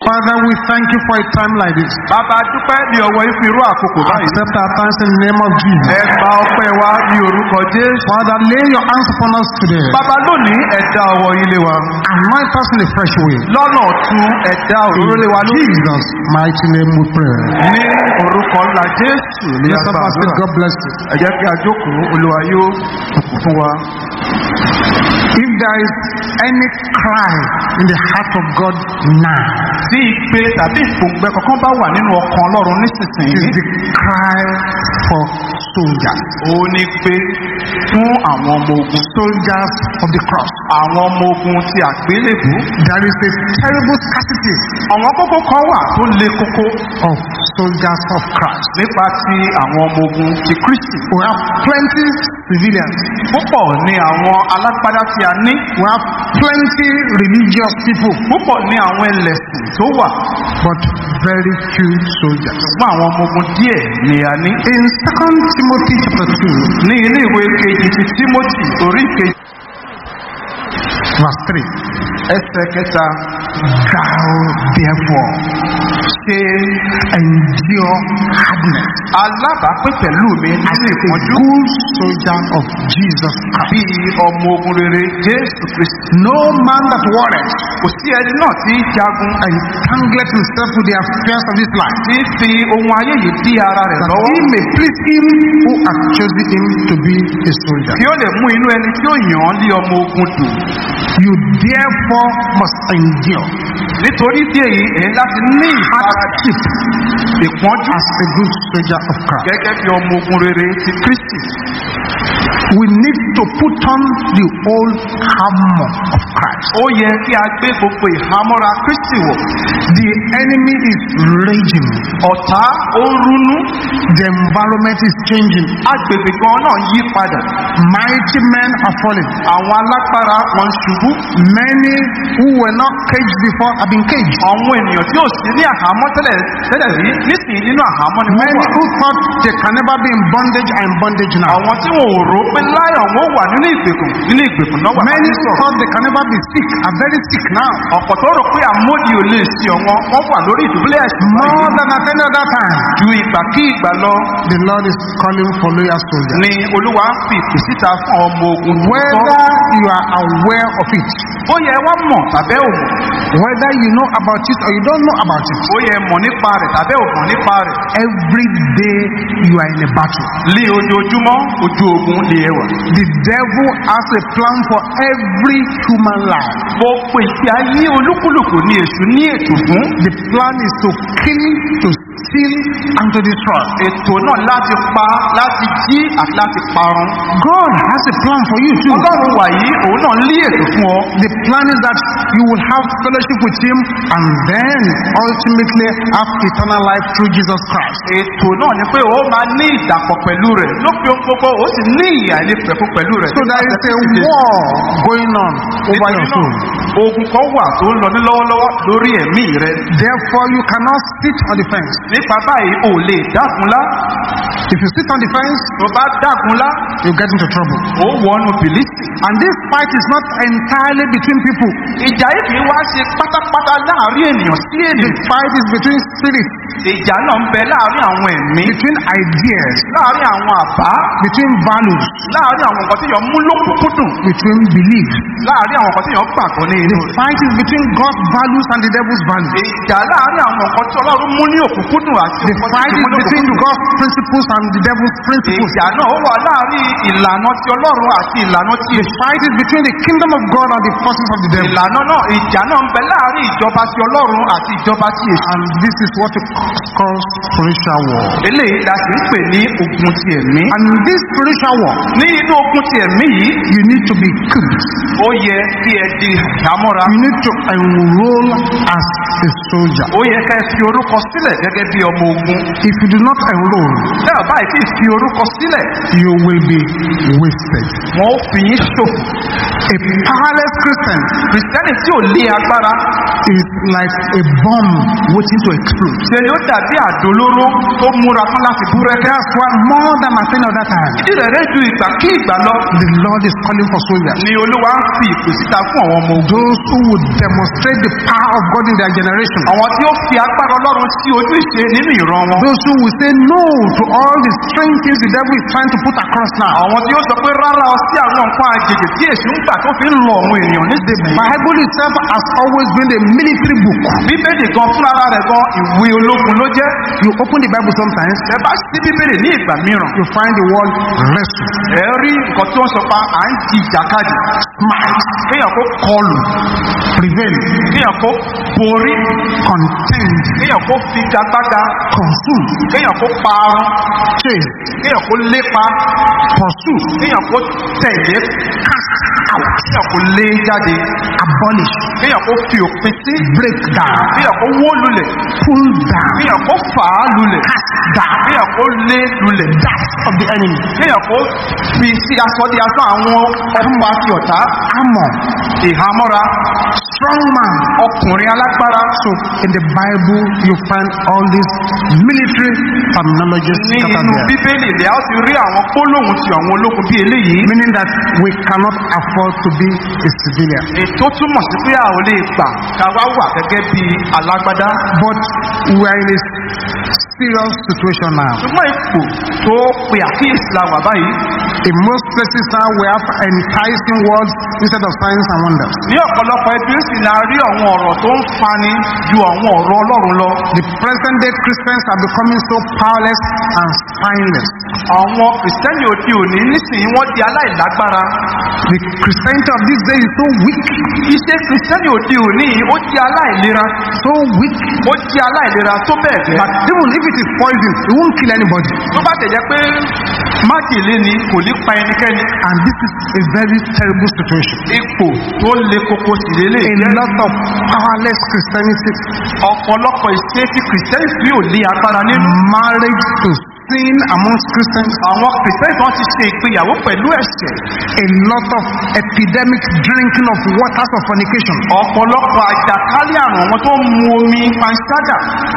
Father, we thank you for a time like this. bàbá dúpẹ́ ní ọwọ́ yín fún irú àkókò báyìí. Accept our thanks in the name of Jesus. ẹ gba ọpẹ́ wa ní orúkọ jésù. Father, lay your hands upon us today. bàbá lónìí ẹ̀dá ọwọ́ yín lé wa. Anoint us in a fresh way. lọ́nà ọ̀tún ẹ̀dá òróró lé wa In lórí. Jesus' mighty name we pray. ní orúkọ ńlá jésù ní Lift up our feet. àgbàdo. God bless you. ẹ jẹ́ kí a jókòó olúwa yóò bùkún fún wa. If there is any cry in the heart of God now, tí ìpè tàbí ìpòǹgbẹ kankan bá wà nínú ọkàn ọlọ́run nísinsìnyí. is the cry for soldiers. ó ní pé fún àwọn ọmọ ogun Soldiers of the cross. àwọn ọmọ ogun ti àgbélébù. There is a terrible scarcity àwọn kókó kan wà tó le koko of soldiers of Christ. nípa ti àwọn ọmọ ogun ti kristi. We have plenty civilians. púpọ̀ ni àwọn alágbádá tí a ní. We have plenty religious people, púpọ̀ ni àwọn ẹlẹ́sìn tó wà. but very few soldiers. ṣùgbọ́n àwọn ọmọ ogun díẹ̀ ni a ní. In 2 Timothy chapter 2, ní ilé ìwé kejì ti timothy orí kejì verse 3, ẹsẹ̀ kẹta thou therefore ṣe endure hardness alábàápín pẹ̀lú mi as nínú a ìpọ́njú good soldier of Jesus Christ. bí ọmọ ogun rere jésù kristi. No man that warreth kò sí ẹni náà tí ń jagun entangleth himself with the affairs of this life, tí ń fi ohun ayé yìí dí ara rẹ̀ that lọ́wọ́. he may please him who hath chosen him to be a soldier. kí ó lè mú inú ẹni tí ó yàn án lé ọmọ ogun dùn. You therefore must endure nítorí bí èyí èyí láti ní ìfaradà hardship ìpọ́njú as a good soldier of Christ. gẹ́gẹ́ bí ọmọ ogun rere ti kristi. We need to put on the whole armor of Christ. ó yẹ kí a gbé gbogbo ìhámọ́ra kristi wọ̀. The enemy is raging. ọ̀tá ó ń rúnú The environment is changing. agbègbè gan náà yí padà. Mighty men are falling. àwọn alágbára wọn ń ṣubú. Many who were not caged before have been caged. àwọn ènìyàn tí ò sí ní àhámọ́ tẹ́lẹ̀ tẹ́lẹ̀ rí nísìnyí nínú àhámọ́ ni wọ́n Many wà. who thought they can never be in bondage are in bondage now. àwọn tí wọn ò rò pé láyọ̀ wọn wà nínú ìgbèkùn nínú ìgbèkùn náà wà Many láti who sọ̀rọ̀. thought they can never be sick are very sick now. ọ̀pọ̀ tó rò pé àmódi ò lè sí ọ̀wọ́n wọ́n wà lórí ìdúbílẹ̀ ẹ̀sìn More than at any other time, ju ìgbà kí ìgbà lọ the Lord is calling for loyal soldiers. ni olúwa ń fi ìpè síta fún ọmọ ogun tó Whether you are aware of it, ó yẹ wá mọ̀ tàbẹ́ ò mọ̀ whether you know about it or you don't know about it, ó yẹ mọ̀ nípa rẹ̀ tàbẹ́ ò mọ̀ nípa rẹ̀ every day you are in a battle. lé ojoojúmọ́ ojú ogun lè ẹwà The devil has a plan for every human life. gbogbo ìfì ayé olúkúlùkù ni èṣù ní ètò fún The plan is to kill, to steal, and to destroy. ètò náà láti pa láti jí àti láti parun God has a plan for you too. ọlọ́run wà yìí òun náà lé ètò fún ọ The plan is that you will have fellowship with Him and then ultimately have eternal life through Jesus Christ. ètò náà ni pé ó máa ní ìdàpọ̀ pẹ̀lú rẹ̀ lópin ohun gbogbo ó sì ní ìyà ilé pẹ̀fún pẹ̀lú rẹ̀ So there is a war going on over your soul. ogun kan wà tó ń lọ ní lọ́wọ́lọ́wọ́ lórí ẹ̀mí rẹ̀ Therefore, you cannot sit on the fence. nípa báyìí ò lè dágunlá If you sit on the fence, tó bá dágunlá you get into trouble. ó wọnú bìlísì And this fight is not entirely between people. ìjà yìí kì í wá ṣe pátápátá láàrin ènìyàn sí The ènìyàn fight is between spirits, ìjà náà ń bẹ láàrin àwọn ẹ̀mí between ideas, láàrin àwọn àbá between values, láàrin àwọn nǹkan tí yàn mú lókùnkúndùn between beliefs. láàrin àwọn nǹkan tí yàn gbàgbọ́ ní inú rẹ̀ Fight is between God's values and the devil's values. ìjà láàrin àwọn nǹkan tí ọlọ́run mú ní òkùnkúndùn àti The nǹkan fight tí is mú ní between òkùnkúndùn God's principles and the devil's principles. ìjà náà ó wà láàrin ìlànà ti ọlọ́run àti ìlànà ti The fight is between the kingdom of God and the forces of the devil. ìlànà náà ìjà náà ń bẹ láàrin ìjọba ti ọlọ́run àti ìjọba ti èṣù And this is what we call spiritual war. eléyìí la sì ń pè ní ogun ti ẹ̀mí And in this spiritual war, ní inú ogun ti ẹ̀mí yìí you need to be equipped. ó yẹ kí ẹ di ìhámọ́ra You need to enroll as a soldier. ó yẹ ká ẹ fi orúkọ sílẹ̀ gẹ́gẹ́ bí ọmọ ogun If you do not enroll, tẹ́ ọ̀ báyìí tí ì fi orúkọ sílẹ̀ you will be wasted. wọ́n ó fi yín ṣòfò A powerless Christian kìrìsìtẹ́nì tí ò lé agbára is like a bomb waiting to explode. ṣe ni ó dàbí àdólóró tó múra tán láti búrẹ́kẹ́. That's why more than at any other time, ìdí rẹ̀ rẹ̀ ju ìgbà kí ìgbà lọ the Lord is calling for soldiers. ni olúwa ń fi ìpè síta fún àwọn ọmọ ogun. Those who would demonstrate the power of God in their generation. àwọn tí ó fi agbára ọlọ́run sí ojú ìṣe nínú ìran wọn. Those who will say no to all the strange things the devil is trying to put across now. àwọn tí ó sọ pé rárá ọ sí àwọn nǹkan àjèjì tí èṣù ń gbà tó fi ń lọ àwọn èèyàn The nísìnyí. Bible itself has always been a military book. bíbélì gan fúnra rẹ̀ gan ìwé ológun ló jẹ́. You open the Bible sometimes, ẹ bá sí bíbélì ní ìgbà mìíràn. you find the word wrestle, ẹ rí nǹkan tí wọ́n sọ pa à ń di ìjàkadì. smite, kéèyàn kó kọlù prevail, kéèyàn kó borí contend, kéèyàn kó figagbága consume, kéèyàn kó parun chase, kéèyàn kó lépa pursue, kéèyàn kó tẹ̀lé cast out, kéèyàn kó lé jáde abolish, kéèyàn kó fi òpin sí break down, kéèyàn kó wó lulẹ̀ pull down, kéèyàn kó fà á lulẹ̀ cast down, kéèyàn kó lé lulẹ̀ that of the enemy, kéèyàn kó fi sí aṣọ di aṣọ àwọn ọmọ àti ọ̀tá armor, ìhámọ́ra strong man. ọkùnrin alágbára So in the Bible, you find all these military terminologies ní scattered inú there. bíbélì ilẹ̀ á ti rí àwọn gbólóhùn ti àwọn ológun bí eléyìí Meaning that we cannot afford to be a civilian. ètò túmọ̀ sí pé a ò lè gbà ká wá wà gẹ́gẹ́ bí alágbádá But we are in a serious situation now. ṣùgbọ́n ipò tó pe àkíyèsí la wà báyìí In most places now, we have enticing words instead of signs and wonders. ní ọ̀pọ̀lọpọ̀ ẹbí sì la rí àwọn ọ̀rọ̀ tó ń fani ju àwọn ọ̀rọ̀ ọlọ́run lọ The present day Christians are becoming so powerless and spineless. àwọn kìrìsìtẹ́nì òde òní nísìnyí wọ́n di aláìlágbára The Christianity of this day is so weak, iṣẹ́ kìrìsìtẹ́nì òde òní yìí ó di aláìlera so weak, ó di aláìlera tó bẹ́ẹ̀ gẹ́ that even if it is poison, it won't kill anybody. tó bá tẹ̀ jẹ́ pé májèlé ni kò ní pa ẹnikẹ́ni And this is a very terrible situation. ipò tó le koko sì lélẹ̀ A jẹ́ lot of powerless Christianity, ọ̀pọ̀lọpọ̀ ìṣe tí kìrìsìtẹ́nì tí ò ní agbára nínú marriage to sin amongst Christians, àwọn kìrìsìtẹ́nì kan ti ṣe ìgbéyàwó pẹ̀lú ẹ̀ṣẹ̀ a lot of epidemic drinking of waters of fornication, ọ̀pọ̀lọpọ̀ àjàkálẹ̀ àrùn àwọn tó ń mu omi panṣágà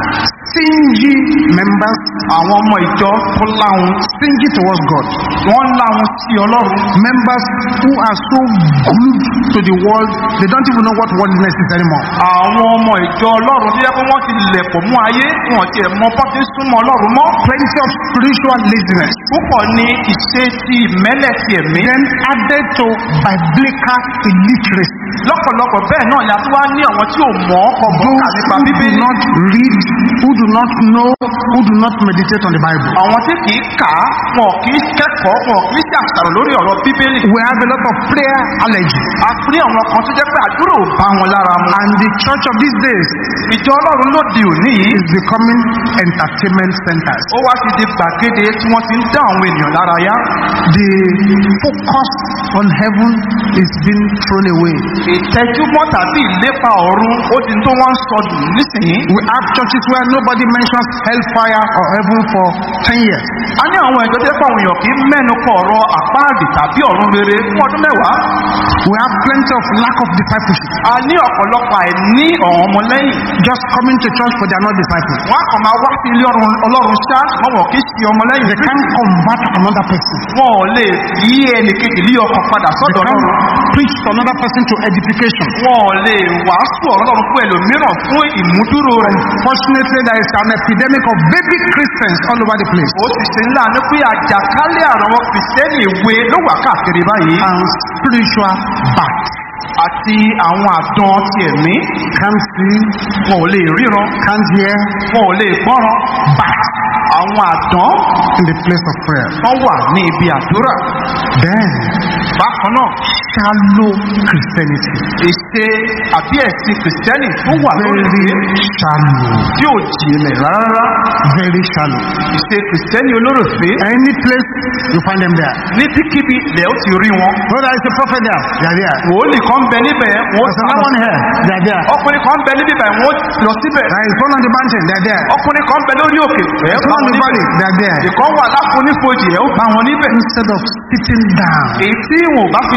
stingy members, àwọn ọmọ ìjọ tó láhun stingy towards God, wọ́n láhun sí ọlọ́run members who are so glued to the world, they don't even know what worldliness is anymore. àwọn ọmọ ìjọ ọlọ́run tó yẹ pé wọ́n ti lẹ̀pọ̀ mú ayé wọn ti ẹ̀ mọ bọ́ ti súnmọ́ ọlọ́run mọ́ Plenty of spiritual laziness. púpọ̀ ní ìṣe ti ìmẹ́lẹ̀ ti ẹ̀mí Then added to biblical illiteracy. lọ́pọ̀lọpọ̀ bẹ́ẹ̀ náà la tó wá ní àwọn tí ò mọ̀ ọ́ kọ bọ́ Those kà nípa who do bíbélì not read, who do not know, who do not meditate on the Bible. àwọn tí kì í kà á wọn kì í kẹ́kọ̀ọ́ wọn kì í ṣàṣàrò lórí ọ̀rọ̀ bíbélì We have a lot of prayer allergy. a pín àwọn kan tó jẹ́ pé àdúrà ò bá wọn lára mu And the church of these days ìjọ ọlọ́run lóde òní yìí is becoming entertainment centers. ó wá ti di gbàgede tí wọ́n ti ń dá àwọn ènìyàn lára yá The focus on heaven is being thrown away. ìtẹ́júmọ́ tàbí ìlépa ọ̀run ó ti ń tó wọ́n ń sọdù nísìnyí We have churches where nobody mentions hellfire or heaven for 10 years. a ní àwọn ìjọ tó jẹ́ pé àwọn èèyàn kì í mẹ́nu kọ ọ̀rọ̀ àpáàdì tàbí ọ̀run rere fún ọdún mẹ́wàá We have plenty of lack of discipleship. a ní ọ̀pọ̀lọpọ̀ àìní ọ̀hún ọmọlẹ́yìn Just coming to church but they are not disciples. wọ́n á kàn máa wá sí ilé ọ̀run- ọlọ́run ṣá wọ́n wọ̀ kí sí ọmọlẹ́yìn They can't convert another person. wọn ò lè yí ẹnì kejì lé ọkàn padà They sọ́dọ̀ can't ọlọ́run preach to another person to edification. wọn ò lè wàásù ọ̀rọ̀ ọlọ́run fún ẹlòmíràn fún ìmúdúró rẹ̀ Fortunately, there is an epidemic of baby Christians all over the place. ó sì ṣe ńlá ní pé àjàkálẹ̀ àrùn àwọn kìrìsìtẹ́nì ìwé ló wà káàkiri báyìí And spiritual back. àti àwọn àdán ti ẹ̀mí Can't see, wọn ò lè ríran can't hear, wọn ò lè gbọ́ràn back àwọn àdán in the place of prayer. wọ́n wà ní ibi àdúrà Then, bákan náà shallow Christianity. ìṣe àbí ẹ̀sìn kìrìsìtẹ́nì tó wà lórí Very ìwé shallow. tí ò jìnlẹ̀ rárá Very shallow. ìṣe kìrìsìtẹ́nì olóròfé Any place, you find them there. ní tíkíbi lẹ́ ó ti rí wọn Oh, there is a prophet there. They are there. wòólì kan bẹ níbẹ̀ wọ́n There's another one here. They are there. ọkùnrin kan bẹ níbẹ̀ wọ́n lọ síbẹ̀ There is one on the mountain. They are there. ọkùnrin kan bẹ lórí òkè ẹ̀ There's bá one on wọn the valley. níbẹ̀ They are there. ìkan wà láfonífojì ẹ̀ ó bá wọn níbẹ̀ Instead of sitting down èyí tí wọn ò bá fi jókòó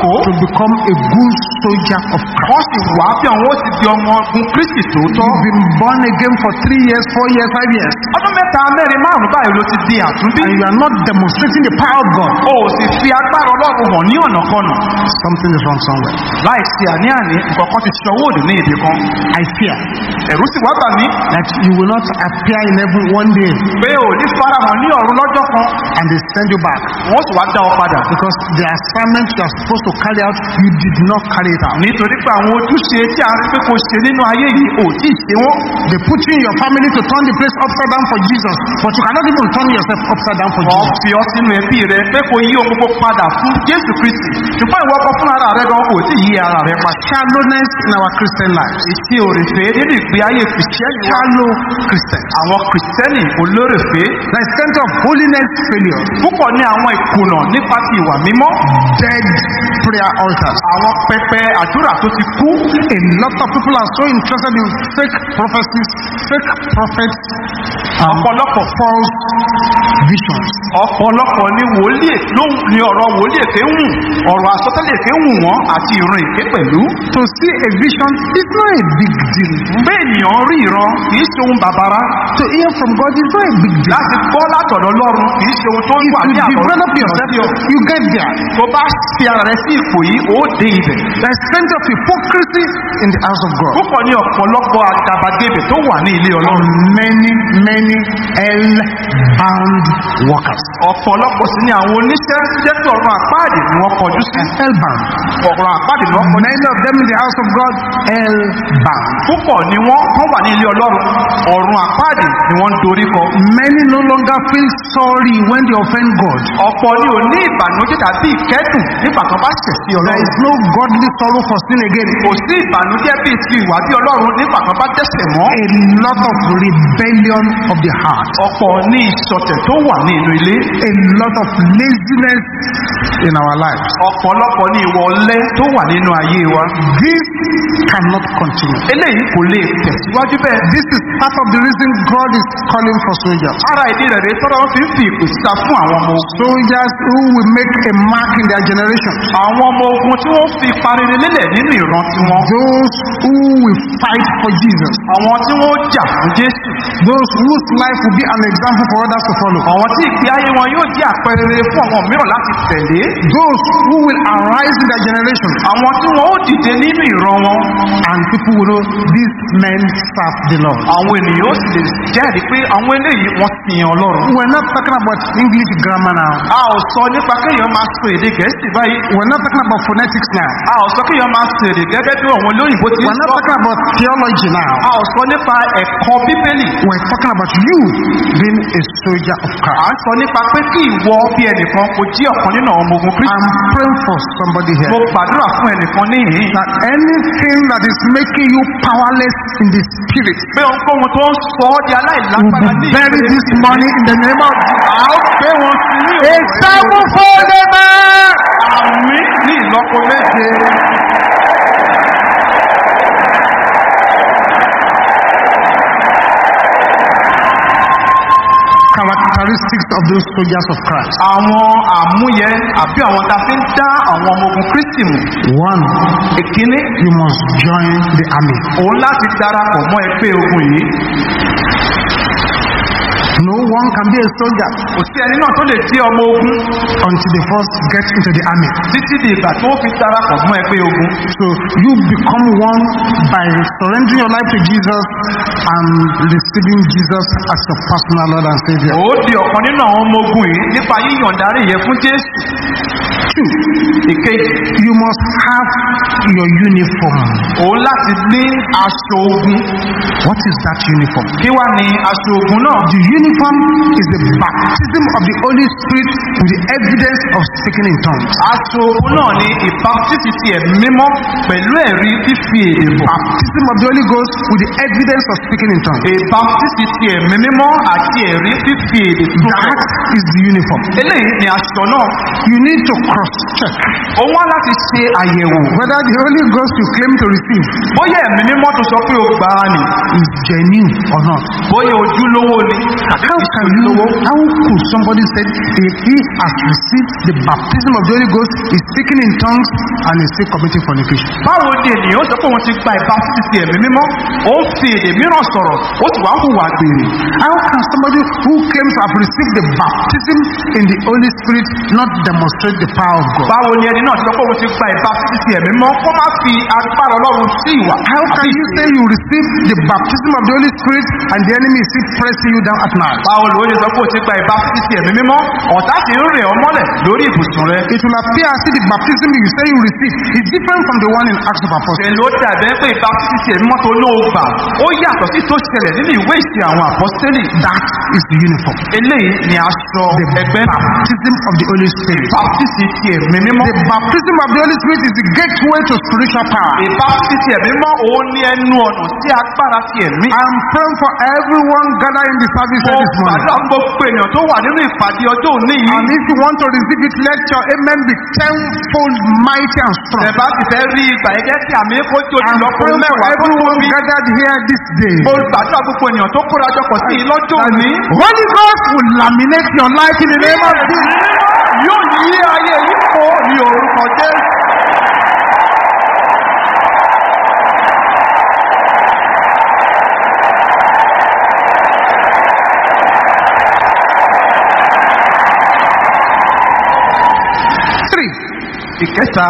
tó to become a good soldier of Christ. wọ́n sì wá bí àwọn ó ti di ọmọ ogun kristi tòótọ́ You've been born again for three years, four years, five years, ọdún mẹ́ta mẹ́rin márùn-ún báyìí ló ti di àtúndí and you are not demonstrating the power of God. o ò sì fi agbára ọlọ́run hàn ní ọ̀nà kọnà Something is wrong somewhere. láì sí àní-àní nǹkan kan ti ṣọwọ́ òdì ní ibì kan I fear ẹ̀rú sì wá bà mí that you will not appear in heaven one day pé ò ní farahàn ní ọ̀run lọ́jọ́ kan and they send you back wọ́n sì wá dá ọ padà because the assignment you are supposed to carry out, you did not carry it out. nítorí pé àwọn ojúṣe tí a rí pé kò ṣe nínú ayé yìí ò tí ì ṣe wọ́n They put you in your family to turn the place upside down for Jesus, but you cannot even turn yourself upside down for wọ́n Jesus. fi ọ sínú ẹbí rẹ pé kò yí ohun gbogbo padà fún jésù kristi ṣùgbọ́n ìwọ kan fún ara rẹ gan kò tí ì yí ara rẹ padà Shallowness in our Christian lives. ìṣe òrèfé nínú ìgbé ayé kìrìsìtẹ́nì wa Shallow Christians. àwọn kìrìsìtẹ́nì olórèfé The extent of holiness failure. púpọ̀ ní àwọn ìkùnà nípa ti ìwà mímọ́ Dead prayer altars. àwọn pẹpẹ àdúrà tó ti kú A lot of people are so interested in fake prophecies, fake prophets, and ọ̀pọ̀lọpọ̀ false visions. ọ̀pọ̀lọpọ̀ ní wòlíè ló ń- ní ọ̀rọ̀ wòlíè èké ń wù ọ̀rọ̀ àsọtẹ́lẹ̀ èké ń wù wọ́n àti ìran èké pẹ̀lú To see a vision is not a big deal. bẹ́ẹ̀ ènìyàn rí ìran kìí ṣe ohun bàbára To hear from God is not a big deal. láti gbọ́ látọ̀dọ̀ lọ́run kìí ṣe ohun tó If wà you ní àbọ̀ develop yourself, you get there. tó bá fi ara rẹ sí ipò yìí ó dé ibẹ̀ There is plenty of hypocrisy in the house of God. púpọ̀ ní ọ̀pọ̀lọpọ̀ àgàbàgebè tó wà ní ilé ọlọ́run Many, many hell-bound workers. ọ̀pọ̀lọpọ̀ sí ní àwọn oníṣẹ́ jẹ́ pé ọ̀run àpáàdì ni wọ́n kọjú sí Hell-bound. ọ̀run àpáàdì ni wọ́n kọjú Many of them in the house of God, hell-bound. púpọ̀ ni wọ́n kán wà ní ilé ọlọ́run ọ̀run àpáàdì ni wọ́n ń dorí kọ Many no longer feel sorry when they offend God. ọ̀pọ̀ ni ò ní ìbànújẹ́ tàbí ìkẹ́dùn nígbà kan bá ṣẹ̀ sí There ọlọ́run is no godly sorrow for sin again. kò sí ìbànújẹ́ bíi ti ìwà bí ọlọ́run nígbà kan bá dẹ́sẹ̀ mọ́ A lot of rebellion of the heart. ọ̀pọ̀ ní ìṣọ̀tẹ̀ tó wà ní inú ilé A lot of laziness in our lives. ọ̀pọ̀lọpọ̀ ní ìwọ̀ ọlẹ́ tó wà nínú ayé wa This cannot continue. eléyìí kò lè tẹ̀síwájú bẹ́ẹ̀ This is part of the reason God is calling for soldiers. ara ìdí rẹ̀ rèé tọ́lọ́ fi ń fi ìpè síta fún àwọn ọmọ ogun Soldiers who will make a mark in their generation. àwọn ọmọ ogun tí wọ́n fi parire lélẹ̀ nínú ìran tiwọn Those who will fight for Jesus. àwọn tí wọ́n jà fún jésù Those whose life will be an example for others to follow. àwọn tí ìgbé ayé wọn yóò jẹ́ àpẹẹrẹ fún àwọn mìíràn láti tẹ̀lé Those who will arise in their generation. àwọn tí wọn ó dìde nínú ìran wọn And people will know these men serve the Lord. àwọn ènìyàn ó sì lè jẹ́rìí pé àwọn eléyìí wọ́n ti yan ọlọ́run We're not talking about English grammar now. a ò sọ nípa kéèyàn máa sọ èdè gẹ̀ẹ́sì báyìí We're not talking about phonetics now. a ò sọ kéèyàn máa sọ èdè gẹ́gẹ́ bí àwọn olóyìnbó ti ń We're not sọ talking about theology now. a ò sọ nípa ẹ̀kọ́ bíbélì We're talking about you being a soldier of à Christ. ń sọ nípa pé kí ìwọ bí ẹnìkan kò jí ọ̀kan nínú àwọn ọmọ ogun kristu I'm praying for somebody mo here gbàdúrà fún ẹnìkan níhìn that anything that is making you powerless in the spirit pé ohunkóhun tó ń sọ ọ́ di will aláìlágbára be ní buried this morning in the name of a ó gbé wọn sí ní a òkú sevenfold amen. àmì ní ìlọ́po méje Characteristics of those soldiers of Christ. àwọn àmúyẹ àbí àwọn tá a fi ń dá àwọn ọmọ ogun kristi mù One, ìkíní you must join the army. òun láti darapọ̀ mọ́ ẹgbẹ́ ogun yìí No one can be a soldier kò sí ẹni náà tó lè jẹ́ ọmọ ogun until they first get into the army. títí di ìgbà tó fi darapọ̀ mọ́ ẹgbẹ́ ogun So you become one by surrendering your life to Jesus and receiving Jesus as your personal Lord and Savior. ó di ọ̀kan nínú àwọn ọmọ ogun yìí nípa yíyàndarí yẹn fún jésù Two, ìkejì you must have your uniform. òun láti ní aṣọ ogun What is that uniform? kí wá ní aṣọ ogun náà The uniform is the baptism of the Holy Spirit with the evidence of speaking in tongues. aṣọ ogun náà ni ìbátísì ti ẹ̀mí mímọ́ pẹ̀lú ẹ̀rí fífi èdè bọ̀ Baptism of the Holy Ghost with the evidence of speaking in tongues. ìbátísì ti ẹ̀mí mímọ́ àti ẹ̀rí fífi èdè tó That is the uniform. eléyìí ni aṣọ aṣọ náà you need to cross check ó wá láti ṣe àyẹ̀wò whether the Holy Ghost you claim to receive bóyá ẹ̀mí mímọ́ tó sọ pé ó gbà á nì is genuine or not. bóyá ojúlówó ni tàbí How kìí ṣe can you, ojúlówó. how could somebody say if he has received the baptism of the Holy Ghost, is speaking in tongues and is still committing fornication? báwo ni ènìyàn ó sọ pé òun ti gba ìbáfísì ti ẹ̀mí mímọ́ ó ń fi èdè mìíràn sọ̀rọ̀ ó sì wá ń hùwà gbèrè How can somebody who claims to have received the baptism in the Holy Spirit not demonstrate the power of God? báwo ni ẹni náà ti sọ pé òun ti gba ìbáfísì ti ẹ̀mí mímọ́ kó má fi agbára ọlọ́run sí ìwà How can you say you receive the baptism of the Holy Spirit and the enemy is still pressing you down at night? báwo ló ṣe sọ pé òun ti gba ìbáfísì ti ẹ̀mí mímọ́ ọ̀tá sì ń rìn ọ́ mọ́lẹ̀ lórí ibùsùn rẹ It will appear as if the baptism you say you receive is different from the one in Acts of Apostles. ṣe ló dàbẹ́ pé ìbáfísì ti ẹ̀mí mímọ́ tó ló gbà ó yàtọ̀ sí tó ṣẹlẹ̀ nínú ìwé ìsìn àwọn àpọ́sítélì That is the uniform. eléyìí ni aṣọ The ẹgbẹ́ náà baptism of the Holy Spirit. ìbáfísì ti ẹ̀mí mímọ́ The baptism of the Holy Spirit is the gateway to spiritual power. ìbáfísì ti ẹ̀mí mímọ́ òun ní ẹnu ọ̀nà sí agbára ti ẹ̀mí I'm praying for everyone gathered in the service here this morning. Gbàdúrà gbogbo ènìyàn tó wà nínú ìpàdé ọjọ́ òní yìí. And if you want to receive it, let your amen be tenfold mighty and strong. Ẹ̀bá ti fẹ́ rí ìgbà yẹn jẹ́ kí àmì kó jó I'm lọ́kùnrin praying for mẹ́wàá tó everyone tóbi. gathered here this day. Mo gbàdúrà gbogbo ènìyàn tó kóra jọpọ̀ sí i lọ́jọ́ òní. Holy Ghost will laminate your life in the name of Jesus. Yóò yí ayé yìí kó ní orúkọ Jésù. Three, Ìkẹta,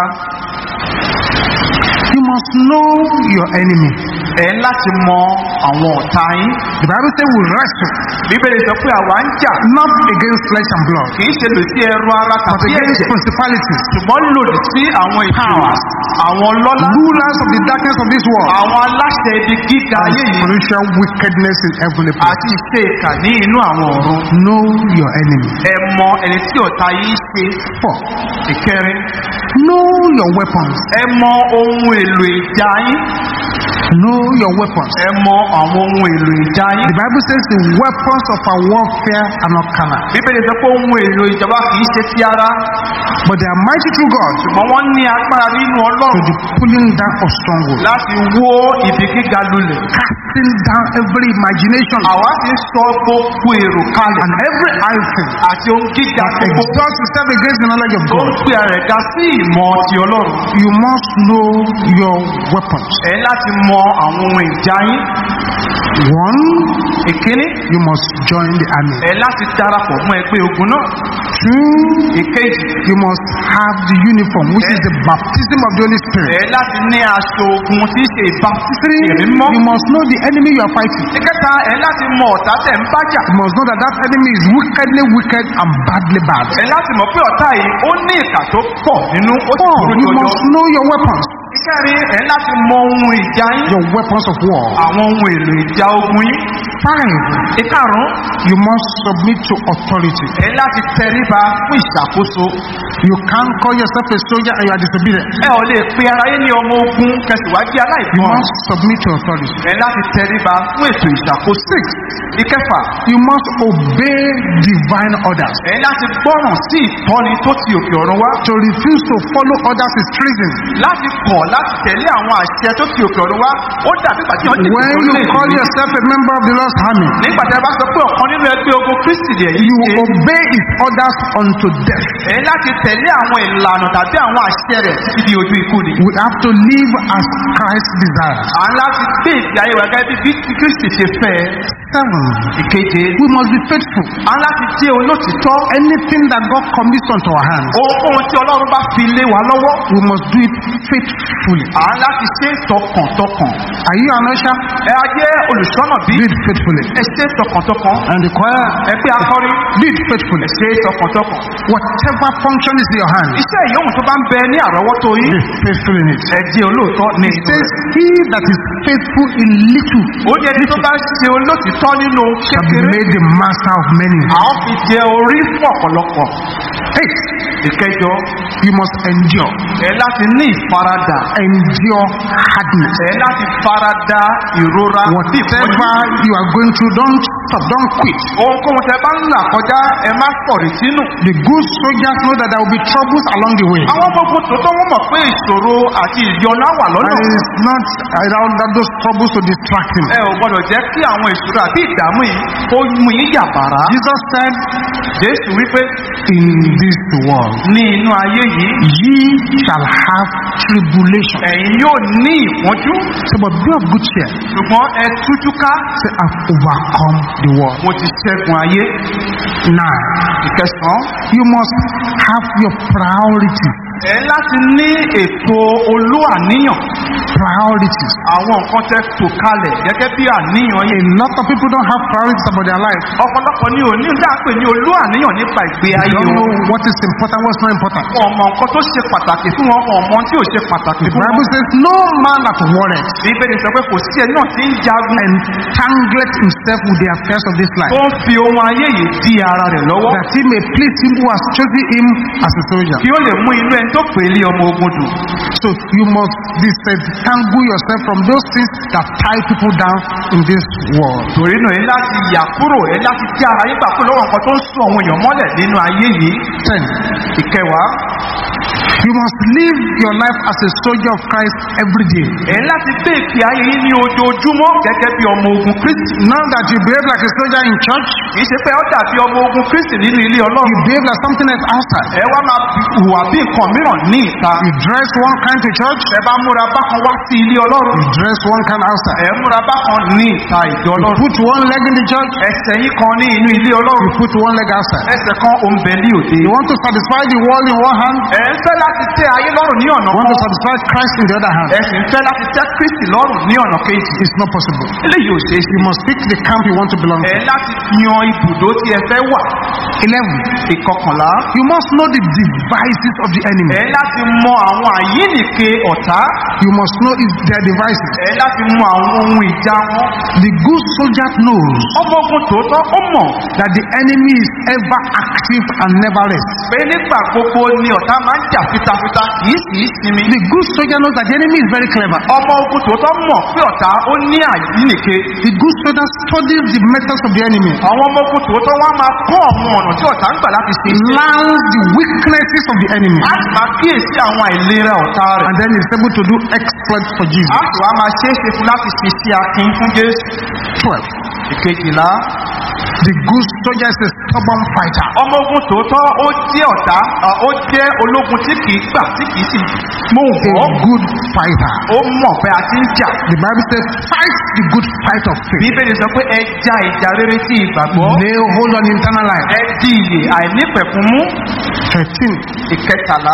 you must know your enemy. ẹ ń láti mọ àwọn ọ̀tá yín. The Bible says we wrestle Bíbélì sọ pé àwa ń jà not against flesh and blood, kì í ṣe lòdì sí ẹrù ara but tàbí against ẹ̀jẹ̀. principalities, Ṣùgbọ́n lòdì sí àwọn ìpàwà, àwọn lọ́lá, rulers of the darkness of this world, àwọn aláṣẹ ibi gíga and ayé yìí. spiritual wickedness in heavenly places. àti ìṣe ìkà ní inú àwọn ọ̀run. Know your enemy. ẹ mọ ẹni tí ọ̀tá yìí ṣe. Four, ìkẹrin know your weapons. ẹ mọ ohun èlò ìjà yín. Know your weapons. ẹ mọ àwọn ohun èlò ìjà yín. The Bible says the weapons of our warfare are not carnal, bíbélì sọ pé ohun èlò ìjọba kì í ṣe ti ara but they are mighty through God ṣùgbọ́n wọ́n ní agbára nínú to ọlọ́run the pulling down of strongholds, láti wó ibi gíga lulẹ̀. casting down every imagination àwa ti sọ gbogbo èrò kalẹ̀ and every high thing àti ohun gíga that gbogbo exalts itself against the knowledge of tó ń God. pè ara ẹ̀dá sí ìmọ̀ ti ọlọ́run. You must know your weapons. ẹ láti mọ àwọn ohun ìjà yín. One, ìkíní you must join the army. ẹ láti darapọ̀ mọ́ ẹgbẹ́ ogun náà. Two, ìkejì you must have the uniform, which is the baptism of the Holy Spirit. ẹ láti ní aṣọ ogun tí í ṣe ìbáfísì Three, ẹ̀mí mọ́. you must know the enemy you are fighting. ìkẹta ẹ láti mọ ọ̀tá tẹ̀ ń bájà. You must know that that enemy is wickedly wicked and badly bad. ẹ láti mọ̀ pé ọ̀tá yìí ó ní ìkà tó pọ̀ nínú ó sì Four, burú you jọjọ. must know your weapons, ìkẹrin ẹ láti mọ ohun ìjà yín. your weapons of war. àwọn ohun èlò ìjà ogun yín. Five, ìkarùn you must submit to authority. ẹ láti tẹríba fún ìṣàkóso. You can't call yourself a soldier and you are disobedient. ẹ ò lè pe ara yín ní ọmọ ogun kẹsìwájú You aláìgbọràn. must submit to authority. ẹ láti tẹríba fún ètò ìṣàkóso. Six, ìkẹfà you must obey divine orders. ẹ láti gbọ́ràn sí ìtọ́ni tó ti òkè ọ̀run wá. To refuse to follow orders is treason. láti kọ̀ láti tẹ̀lé àwọn àṣẹ tó ti òkè ọ̀run wá ó dàbí ìgbà tí wọ́n ti When kò you lè call ní. yourself a member of the Lord's army, nígbà tí a bá sọ pé ọ̀kan nínú ẹgbẹ́ ogun kristi lè yí you ṣe obey his orders unto death. ẹ láti tẹ̀lé àwọn ìlànà tàbí àwọn àṣẹ rẹ̀ títí di ojú ikú ni. We have to live as Christ desires. à ń láti gbé ìgbé ayé wa gẹ́gẹ́ bí bí tí kristi ṣe fẹ́ ẹ. Seven, ìkeje we must be faithful. à ń láti jẹ́ olótìtọ́ Anything that God commits unto our hands, ohunkóhun tí ọlọ́run bá fi lé wa lọ́wọ́ we must do it faithfully. à ń láti ṣe é tọkàntọkàn. Are you an usher? ẹ á jẹ́ olùṣọ́nà bí Do it faithfully. ẹ ṣe é tọkàntọkàn. And the choir, ẹ pé akọrin do it faithfully. ẹ ṣe é tọkàntọkàn. Whatever function is in your hand, iṣẹ́ ìyóhùn tó bá ń bẹ ní àrọ́wọ́tó yín be faithful in it. ẹ jẹ́ olóòótọ́ ní It inú says, rẹ̀. He that is faithful in little ó ní ẹni tó bá ṣe olótìtọ́ nínú shall be kékeré made the master of many. àwọn fi jẹ orí fún ọ̀pọ̀lọpọ̀ Eight, ìkẹjọ you must endure. ẹ láti ní ìfaradà Endure hardness. ẹ láti farada ìrora bí ìpọ́njú. Whatever you are going through, don't stop, don't quit. ohunkóhun tẹ bá ń là kọjá ẹ má sọ̀rí sínú. The good soldiers know that there will be troubles along the way. àwọn ọmọ ogun tòótọ́ wọ́n mọ̀ pé ìṣòro àti ìyọnu á wà And lọ́nà. it is not around that those troubles to distract him. ẹ ò gbọdọ̀ jẹ́ kí àwọn ìṣòro àti ìdààmú yìí kó mú yín yàbàrá. Jesus said, jésù wípé In this world, ní inú ayé yìí ye shall have tribulation. ẹ̀yin yóò ní ìpọ́njú Say, but be of good cheer. ṣùgbọ́n ẹ tújú ká Say, I've overcome the world. mo ti ṣẹ́gun ayé. Now, ìkẹsàn-án you must have your priorities. ẹ láti ní ètò olú àníyàn Priorities. àwọn nǹkan tẹ tò kalẹ̀ gẹ́gẹ́ bí àníyàn A yìí. lot of people don't have priorities about their life. ọ̀pọ̀lọpọ̀ ni ò ní dáàpè ní olú àníyàn nípa ìgbé They ayé don't know wọn. what is important, what's not important. ọmọ nǹkan tó ṣe pàtàkì fún wọn ọmọ tí ò ṣe pàtàkì The fún wọn. Bible says, No man that warreth bíbélì sọ pé kò sí ẹ náà tí ń jagun entangleth himself with the affairs of this life, tó ń fi ohun ayé yìí di ara rẹ̀ lọ́wọ́ that he may please him who has chosen him as a soldier. kí ó lè mú inú ẹni tó pè é lé ọmọ ogun dùn. So you must disentangle yourself from those things that tie people down in this world. torí náà ẹ láti yà kúrò ẹ láti tí ara yín gbà kúrò lọ́wọ́ nǹkan tó ń sún àwọn èèyàn mọ́lẹ̀ nínú ayé yìí. Ten, ìkẹwàá you must live your life as a soldier of Christ every day. ẹ láti gbé ìpè ayé yín ní ojoojúmọ́ gẹ́gẹ́ bí ọmọ ogun kristi. Not that you behave like a soldier in church, kì í ṣe pé ó dàbí ọmọ ogun kristi nínú ilé you ọlọ́run. behave like something else outside. ẹ wá máa hùwà bí nǹkan mìíràn ní ìta. You dress one kind to church, ẹ bá múra bákan wá sí ilé ọlọ́run. you dress one kind outside. ẹ múra bákan ní ìta ìjọ You ọlọ́run. put one leg in the church, ẹsẹ̀ yín kan ní inú ilé you ọlọ́run. put one leg outside. ẹsẹ̀ kan òǹbẹ̀ ní òde. You want to satisfy the world in one hand, ẹ ń fẹ́ láti tẹ́ ayé lọ́rùn ní ọ̀nà you want to kan. satisfy Christ in the other hand. ẹ sì ń fẹ́ láti tẹ́ kristi lọ́rùn ní ọ̀nà kejì. It's not possible. eléyìí ò ṣeé ṣe. You must pick the camp you want to belong ẹ to. láti yan ibùdó tí ẹ fẹ́ wà. 11. ìkọkànlá. You must know the devices of the enemy. ẹ láti mọ àwọn àyínnìke ọ̀tá. You must know is their devices. ẹ láti mọ àwọn ohun ìjà wọn. The good soldier knows ọmọ ogun tòótọ́ ó mọ̀ that the enemy is ever active and never rests. pé nígbà gbogbo ni ọ̀tá máa ń jà fitafita kì í sì í sinmi. The good soldier knows that the enemy is very clever. ọmọ ogun tòótọ́ mọ̀ pé ọ̀tá ó ní àyínnìke. The good soldier studies the methods of the enemy, àwọn ọmọ ogun tòótọ́ wọn á máa kọ́ àwọn ọ̀nà tí ọ̀tá ń gbà láti ṣe iṣẹ́. learns the weaknesses of the enemy, a sì máa kíyèsí àwọn àìlera ọ̀tá rẹ̀. and then is able to do exploits for a Jesus. sì wá máa ṣe é ṣe fún láti ṣe sí akin fún jésù. 12. ìkejìlá The good soldier is a stubborn fighter. ọmọ ogun tòótọ́ ó jẹ́ ọ̀tá à, ó jẹ́ ológun tí kì í gbà tí kì í sì mú A wọ́. good fighter. ó mọ̀ pé a ti ń jà. The Bible says, fight the good fight of faith. bíbélì sọ pé ẹ ja ìjà rere sí ìgbàgbọ́. Lay hold on eternal life. ẹ di ìyè àìnípẹ̀kun mú. 13. ìkẹtàlá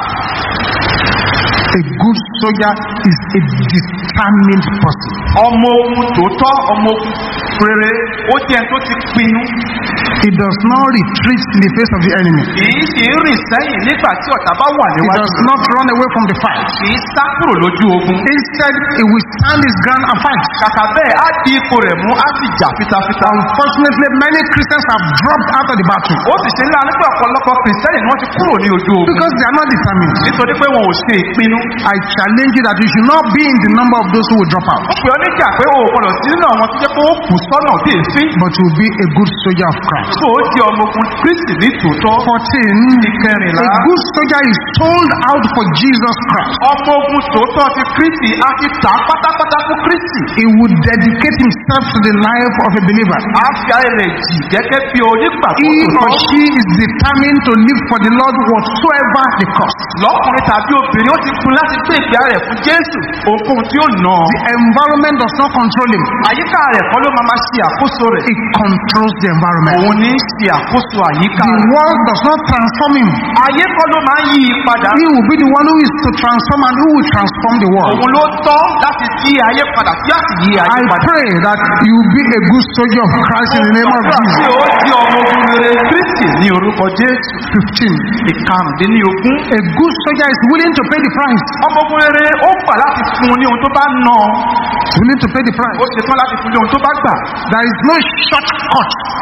A good soldier is a determined person. ọmọ ogun tòótọ́ ọmọ ogun rere ó jẹ́ ẹni tó ti pinnu. He does not retreat in the face of the enemy. kì í sì ń rìn sẹ́yìn nígbà tí ọ̀tá bá wà He níwájú. does not run away from the fight. kì í sá kúrò lójú ogun. Instead, he will stand his ground and fight. kàkà bẹ́ẹ̀ á di ipò rẹ̀ mú á sì jà fitafita. Unfortunately, many Christians have dropped out of the battle ó sì ṣe ńlá nípa ọ̀pọ̀lọpọ̀ kìrìsìtẹ́nì ni wọ́n ti kúrò ní ojú ogun. because they are not determined. nítorí pé wọn ò ṣe ìpinnu. I challenge you that you should not be in the number of those who will drop out, ó pè ọ́ níjà pé o ò gbọ́dọ̀ sí nínú àwọn tó jẹ́ pé ó kù sọ́nà bí èéfín. but you will be a good soldier of Christ. tó o di ọmọ ogun kristi ní tòótọ́. 14. ìkẹrìnlá. A good soldier is sold out for Jesus Christ. ọmọ ogun tòótọ́ ti kristi á ti tà á pátápátá fún kristi. He would dedicate himself to the life of a believer. á fi ayé rẹ̀ jì gẹ́gẹ́ bí onígbàgbọ́ He or tòótọ́. she is determined to live for the Lord whatsoever the cost. lọ́kùnrin tàbí obìnrin ó ti fún láti gbé ìgbé rẹ̀ fún jésù ohunkóhun tí ó nà án. The environment does not control him. àyíká rẹ̀ kọ́ ló máa ma ṣe àkóso rẹ̀. He controls the environment. òun ní í ṣe àkóso àyíká The rẹ̀. world does not transform him. ayé kọ́ ló máa ń yí i padà. He will be the one who is to transform and who will transform the world. òun ló tọ́ láti yí ayé padà tí a sì yí ayé I padà. pray that you will be a good soldier of Christ in the name of Gbàdúrà Jesus. tí ó di ọmọ ogun rere kristi ní orúkọ jésù. 15. ìkarùndínlógún. A good soldier is willing to pay the price. ọmọ ogun rere ó gbà láti fún un ní ohun tó bá ná ọ. Willing to pay the price. ó ṣetán láti fún un ní ohun tó bá gbà. There is no shortcut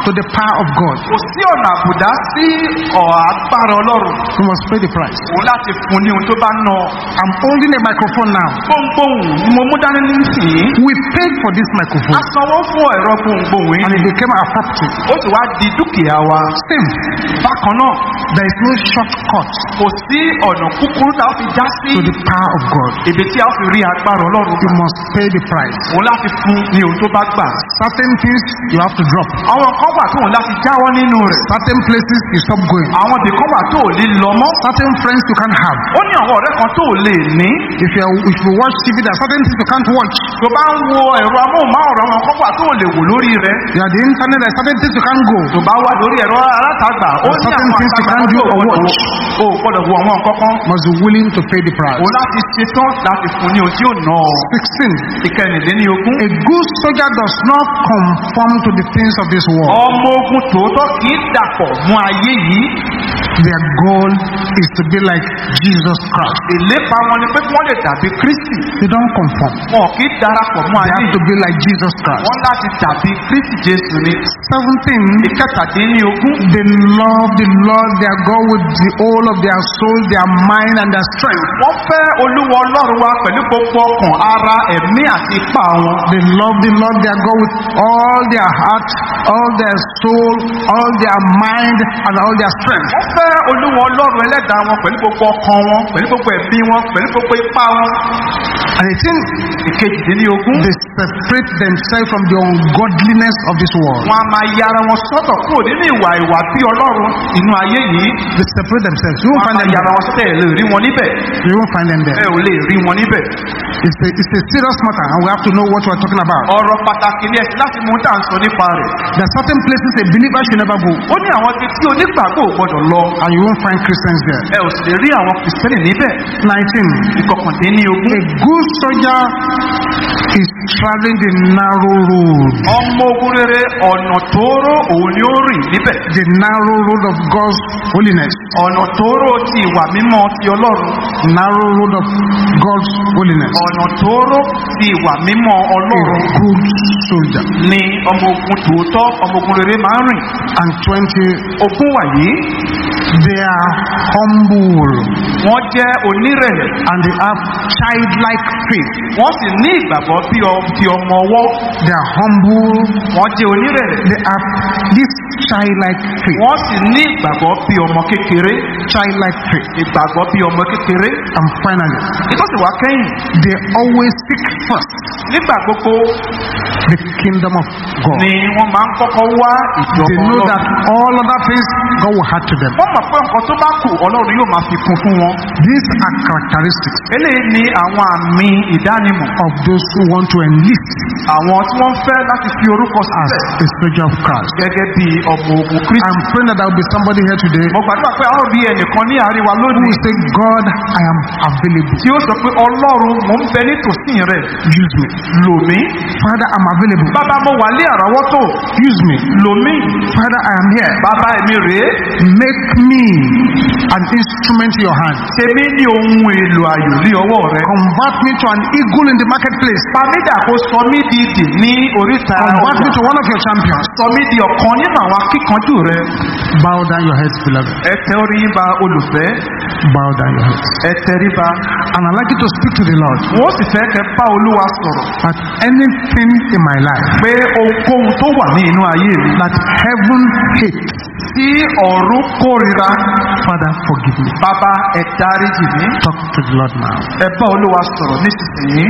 to the power of God. kò sí ọ̀nà àbùdá sí ọ̀ agbára ọlọ́run You must pay the price. òun láti fún ní ohun tó bá ná ọ. I'm holding a microphone now. gbohùngbohùn ni mo mú dání nísìnyí. We paid for this a microphone sanwó fún ẹ̀rọ gbohùngbohùn and yìí it became our property. ó sì wá di dúkìá wa. Still, bákan náà there is no shortcut kò sí ọ̀nà kúkúrú tá a fi já sí to the power of God. ibi tí a fi rí agbára ọlọ́run You gbà. must pay the price. òun láti fún ní ohun tó bá gbà. Certain things you have to drop. àwọn kan wà tó òun láti jáwọ́ nínú rẹ̀. Certain places you stop going. àwọn ibìkan wà tó ò lè lọ mọ́. Certain friends you can't have. ó ní àwọn ọ̀rẹ́ kan tó ò lè ní. If you are, if you watch TV, there are certain things you can't watch. tó bá ń wo ẹ̀rọ amóhùnmáwòrán àwọn kan wà tó ò lè wò lórí rẹ̀. You are the internet, there are certain things you can't go. tó bá wà lórí ẹ̀rọ alátagbà ó ní Certain àwọn things you àtagbà can't tó do ò or gbọ́dọ̀ watch. wò. ó gbọ́dọ̀ wo àwọn nǹkan kan. Must be willing to pay the price. òun láti ṣetán láti fún ní ohun tí ò ná ọ. 16. ìkẹrìnlélógún. A good soldier does not conform to the things of this world. ọmọ ogun tòótọ́ kì í dàpọ̀ mú ayé yìí. Their goal is to be like Jesus Christ. ìlépa wọn ni pé kí wọ́n lè dàbí kristi. They don't conform. wọn kì í darapọ̀ mú They ayé have to yìí. be like Jesus Christ. wọ́n láti dàbí kristi jésù ni. 17. ìkẹtàdínlógún. They love the Lord their God with the whole of their soul, their mind, and their strength. wọ́n fẹ́ olúwa ọlọ́run wa pẹ̀lú gbogbo ọkàn ara ẹ̀mí àti ipá wọn. They love the Lord their God with all their heart, all their soul, all their mind, and all their strength. wọ́n fẹ́ olúwa ọlọ́run ẹlẹ́dàá wọn pẹ̀lú gbogbo ọkàn wọn pẹ̀lú gbogbo ẹ̀mí wọn pẹ̀lú gbogbo ipá wọn. And I think ìkejìdínlógún. they separate themselves from the ungodliness of this world. wọn a máa yára wọn sọ́tọ̀ kúrò nínú ìwà ìwà bí ọlọ́run inú ayé yìí. They separate themselves. You won't wọn a find máa them yára there. wọn sọ́tọ̀ ẹ̀ lè rí wọn níbẹ̀. You won't find them ẹ there. ò lè rí wọn níbẹ̀. It's a, it's a serious matter, and we have to know what we're talking about. ọ̀rọ̀ pàtàkì ni ẹ̀sìn láti mú tá à ń sọ nípa rẹ̀. There are certain places a believer should never go, ó ní àwọn ibi tí onígbàgbọ́ ò gbọdọ̀ lọ. and you won't find Christians there. ẹ ò sì lè rí àwọn kìrìsìtẹ́nì níbẹ̀. 19. ìkọkàndínlógún. A good soldier is traveling the narrow road. ọmọ ogun rere ọ̀nà tóóró òun ni ó rìn níbẹ̀. The narrow road of God's holiness. ọ̀nà tóóró ti ìwà mímọ́ ti ọlọ́run. Narrow road of God's holiness. ọ̀nà tóóró ti ìwà mímọ́ A ọlọ́run good soldier. ni ọmọ ogun tòótọ́ ọmọ ogun rere máa ń rìn. And 20. ogun wàyí They are humble wọ́n jẹ́ onírẹ̀lẹ̀ and they have childlike faith. wọ́n sì ní ìgbàgbọ́ bí ọ- bí ọmọ ọwọ́ They are humble. wọ́n jẹ́ onírẹ̀lẹ̀ They have this childlike faith. wọ́n sì ní ìgbàgbọ́ bí ọmọ kékeré Childlike faith. ìgbàgbọ́ bí ọmọ kékeré And finally, nítorí wá kẹ́yìn they always seek first nígbà gbogbo the kingdom of God. ni wọ́n máa ń kọ́kọ́ wá They ìjọba know that ọlọ́run all other things God will add to them. wọ́n mọ̀ pé nǹkan tó bá kù ọlọ́run yóò máa fi kún fún wọn These are characteristics eléyìí ni àwọn àmì ìdánimọ̀ of those who want to enlist àwọn tí wọ́n fẹ́ láti fi orúkọ as sílẹ̀ a soldier of Christ. gẹ́gẹ́ bí ọmọ ogun kristi I'm praying that there will be somebody here today mo gbàdúrà pé a ó rí ẹnìkan ní àárín wa who lónìí will say, God, I am available. tí ó sọ pé ọlọ́run mò ń bẹ nítòsí rẹ̀ Use me. lò mí Father, I'm available. bàbá mo wà ní àrọ́wọ́tò Use me. lò mí Father, I am here. bàbá èmi rèé Make me an instrument in your hand. tèmi ní ohun èlò àyò ní ọwọ́ rẹ Convert me to an eagle in the marketplace. pàmídà kó sọ mí di ìdì ní oríta Convert me ọjà to one of your champions. sọ mí di ọ̀kan nínú àwọn akíkanjú rẹ Bow down your heads, beloved. ẹ tẹ orí yín ba olùfẹ́ Bow down your heads. ẹ tẹríba And I'd like you to speak to the Lord wọ́n sì fẹ́ kẹ́ bá olúwa sọ̀rọ̀ that anything in my life pé ohunkóhun tó wà ní inú ayé mi that heaven hates, tí ọ̀run kórira Father, forgive me. bàbá ẹ dáríjì mí Talk to the Lord now. ẹ bá olúwa sọ̀rọ̀ nísinsìnyí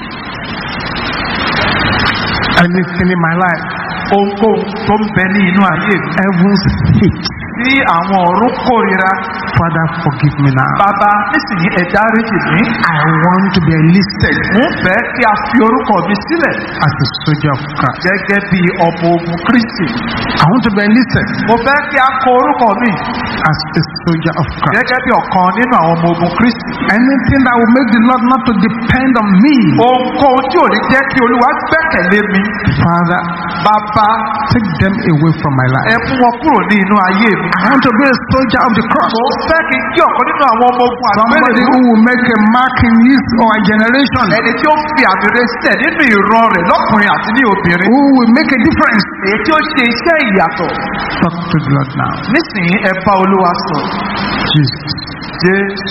Anything in my life, ohunkóhun tó ń bẹ ní inú ayé mi heaven's hate, tí àwọn ọ̀run kórira Father, forgive me now. bàbá nísìnyí ẹ dáríjì mí I want to be enlisted mo ń fẹ́ kí a fi orúkọ mi sílẹ̀ as a soldier of Christ. gẹ́gẹ́ bí ọmọ ogun kristi I want to be enlisted mo fẹ́ kí a kọ orúkọ mi as a soldier of Christ. gẹ́gẹ́ bí ọ̀kan nínú àwọn ọmọ ogun kristi Anything that will make the Lord not to depend on me, ohunkóhun tí ò ní jẹ́ kí olúwa gbẹ́kẹ̀lé mi Father, bàbá take them away from my ẹ life. mú wọn kúrò ní inú ayé mi I want to be a soldier of the cross. mo fẹ́ kí n jẹ́ ọ̀kan nínú àwọn ọmọ ogun Somebody àgbélébùú who will make a mark in his or her generation, ẹni tí ó fi àmì rẹ̀ sílẹ̀ nínú ìran rẹ̀ lọ́kùnrin àti ní obìnrin who will make a difference èyí tí ó ṣe iṣẹ́ ìyàtọ̀ Talk to the Lord now. nísìnyí ẹ bá olúwa sọ Jesus. jésù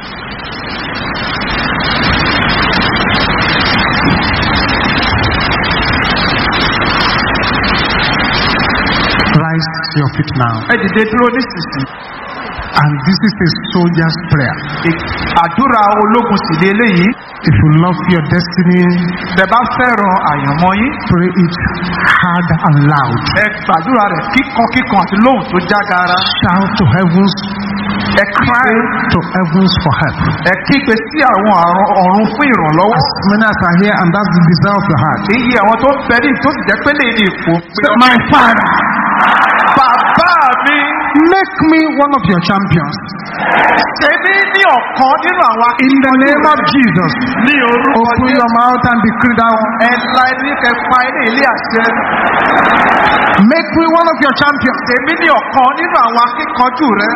Rise to your feet now. ẹ dìde dúró nísinsìnyí And this is a soldier's prayer. Ì- àdúrà ológun sì lé eléyìí If you love your destiny, bẹ bá fẹ́ràn àyànmọ́ yín pray it hard and loud. ẹ gbàdúrà rẹ̀ kíkan kíkan àti lóhùn tó jágara Shout to heavens, ẹ cry to heavens for help. ẹ kígbe sí àwọn àrùn ọ̀run fún ìrànlọ́wọ́ As many as are here, and that's the desire of your heart. èyí àwọn tó ń bẹ ní tó sì jẹ́ pé lè ní ipò Say, My Father, bàbá mi make me one of your champions. ṣe mí ní ọ̀kan nínú àwọn In the name of Jesus, ní orúkọ open Jésù. your mouth and decree that one. ẹ la ẹni kẹ pa ilé ilé àṣẹ Make me one of your champions. èmi ní ọ̀kan nínú àwọn akíkanjú rẹ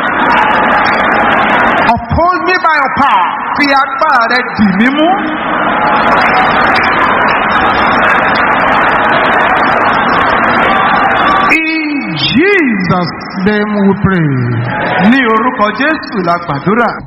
Uphold me by your power. fi agbára rẹ dì mí mú In Jesus' name we pray. ní orúkọ jésù la gbàdúrà.